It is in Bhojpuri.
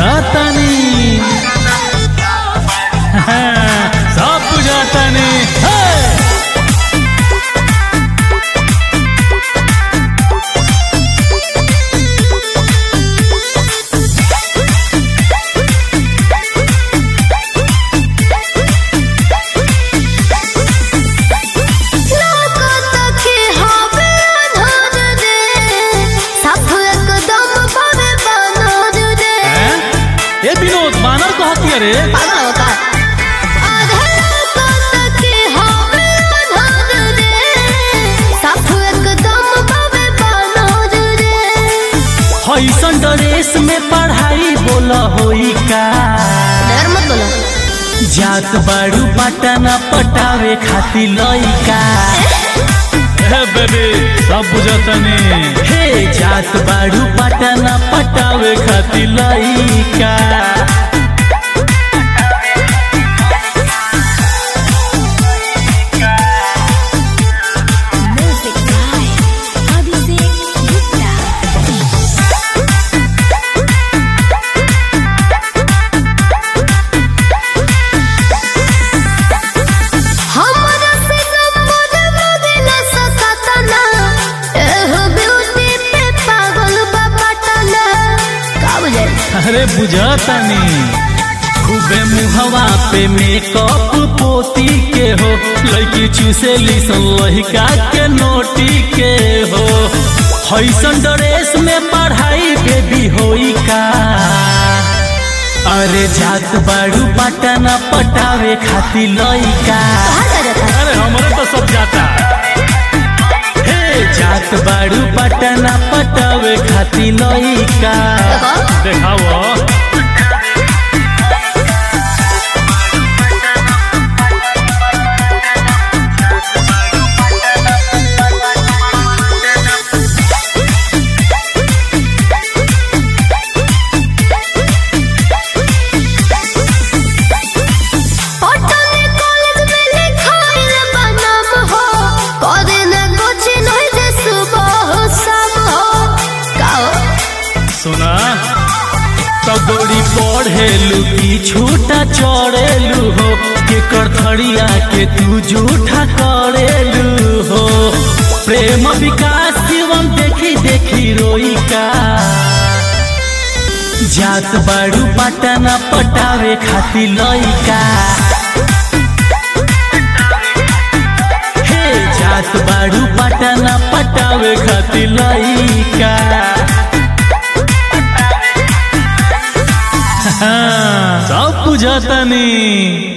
बुझातानी सब बुझातानी हे! हैं? ए विनोद बानर कहती रे ऐसन ड्रेस में पढ़ाई बोला होई का जात बाड़ू पटना पटावे खातिर लइका हे बेबी सब बुझतनी हे जात बाड़ू पटना पटावे खातिर लइका अरे बुझतनी खूबे मुहवा पे मेकअप पोती के हो लड़की चूसेली सन लहिका के नोटी के हो हैसन ड्रेस में पढ़ाई बेबी होई का अरे जात बाड़ू पटना पटावे खातिर लइका अरे हमरे तो सब जाता हे जात बाड़ू पटना पटावे खातिर लइका देखाओ सुना तगोड़ी पढ़ेलू की छूटा चढ़ेलू हो के करथड़िया के तू झूठा करेलू हो प्रेम विकास जीवन देखी देखी रोई का जात बाड़ू पटना पटावे खातिर लइका हे जात बाड़ू पटना पटावे खातिर लइका सब बुझतनी